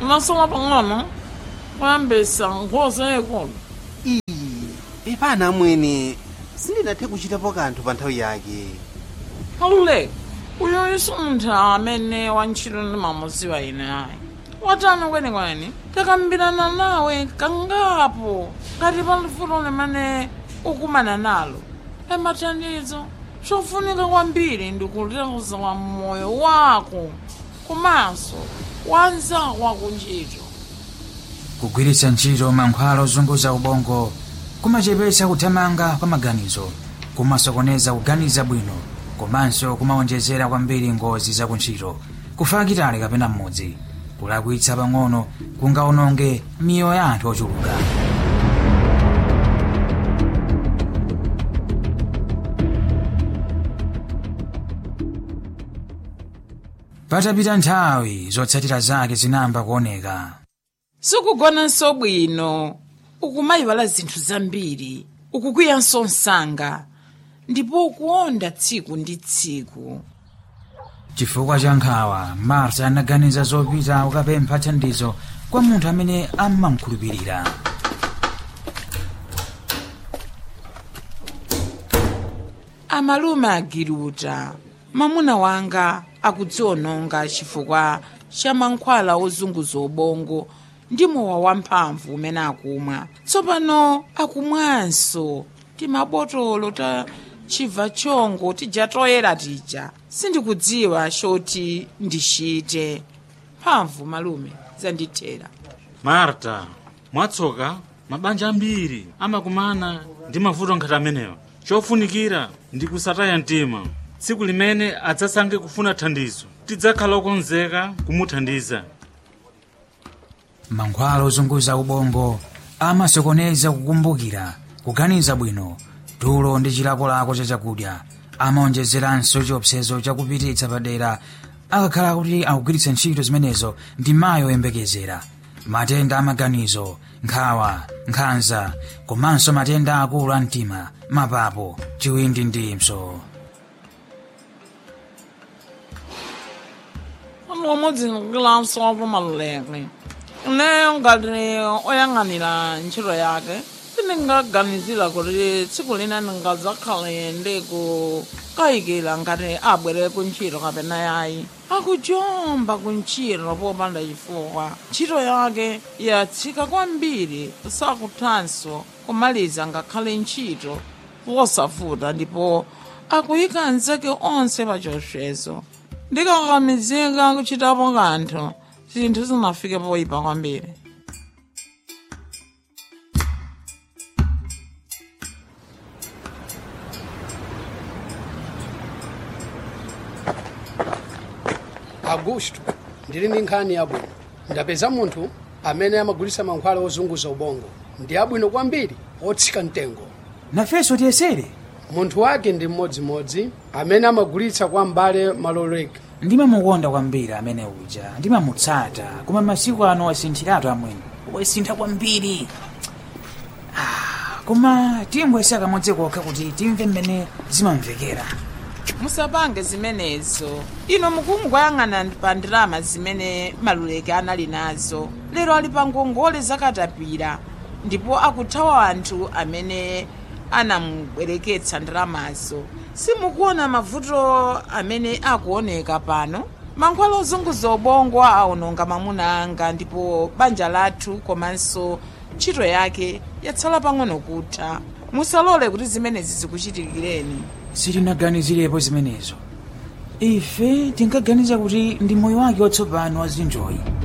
unasola pang'ono kuyambisa nkhosa yayikulu iyi ipana amwene sindinathe kuchitapo kanthu pa nthawi yake aluleka uyo isuntha amene wantchito ndimamudziwa ine ayi watani kwenikweni takambirana nawe kangapo ngati pali fulo limene ukumana nalo emathandizo chofunika kwambiri ndikuleza wa moyo wako komanso wanzako wakuntchito kugwiritsa ntchito mankhwala ozunguza ubongo kumachepetsa kuthamanga kwa maganizo kumasokoneza kuganiza bwino komanso kumawonjezera kwambiri ngozi za kuntchito kufa kitali kapena mmodzi kulakwitsa pang'ono kungaononge miyoyo ya anthu ochuluka patapita nthawi zotsatira zake zinamba kuoneka sikugonanso bwino ukumayiwala zinthu zambiri ukukwiyanso msanga ndipo ukuonda tsiku ndi tsiku chifukwa cha nkhawa marta anaganiza zopita kukapempha thandizo kwa munthu amene amamkhulupirira amalume agiruta mamuna wanga akudziononga chifukwa cha mankhwala ozunguza ubongo ndi mowa wamphamvu umene akumwa tsopano akumwanso timabotolo ta chibva chongo tija toyera tija sindikudziwa choti ndichite mphamvu malume zandithera marta mwatsoka mabanja ambiri amakumana ndi mavuto ngati amenewa chofunikira ndi kusataya mtima tsiku limene adzasange kufuna thandizo tidzakhala okonzeka kumuthandiza mankhwala ozunguza ubongo amasokoneza kukumbukira kuganiza bwino tulo ndi chilakolako cha chakudya amaonjezeranso chiopsezo chakupititsa padera akakhala kuti akugwiritsa ntchito zimenezo ndi mayi oyembekezera matenda amaganizo nkhawa nkhanza komanso matenda akulu a mtima mapapo chiwindi ndi mpso pamodzi ndikilanso apo maluleke ineyo ngati oyang'anira ntchito yake sindingaganizira kuti tsiku lina ndingadzakhale ndikukayikira ngati abwere kuntchito kapena yayi akujomba kuntchito popanda chifukwa ntchito yake yatsika kwambiri sakuthanso kumaliza ngakhale ntchito wosavuta ndipo akuyika anzake onse pachochezo ndikakamizika kuchitapo kanthu zinthu zinafike poyipa kwambiri augusto ndili ndi nkhani yabwino ndapeza munthu amene amagulitsa mankhwala ozunguza ubongo ndi abwino kwambiri otsika mtengo nafenso tiyesere munthu wake ndi mmodzimodzi amene amagulitsa kwa m'bale maloleka ndimamukonda kwambiri amene uja ndimamutsata koma masiku ano wasinthiratu amwene wasintha kwambiri Ah, koma tingoyesa kamodzi kokha kuti timve mmene zimamvekera musapange zimenezo ino mukungoyang'ana pa ndalama zimene maluleke anali nazo lero ali pa ngongole zakatapira ndipo akuthawa anthu amene anamubwereketsa ndalamazo simukuona mavuto amene akuoneka pano mankhwala ozunguza ubongo aononga mamuna anga ndipo banja lathu komanso ntchito yake yatsala pang'ono kutha musalole kuti zimenezi zikuchitikireni sitinaganizirepo zimenezo ife tinkaganiza kuti ndi moyo wake watsopano wazinjoyi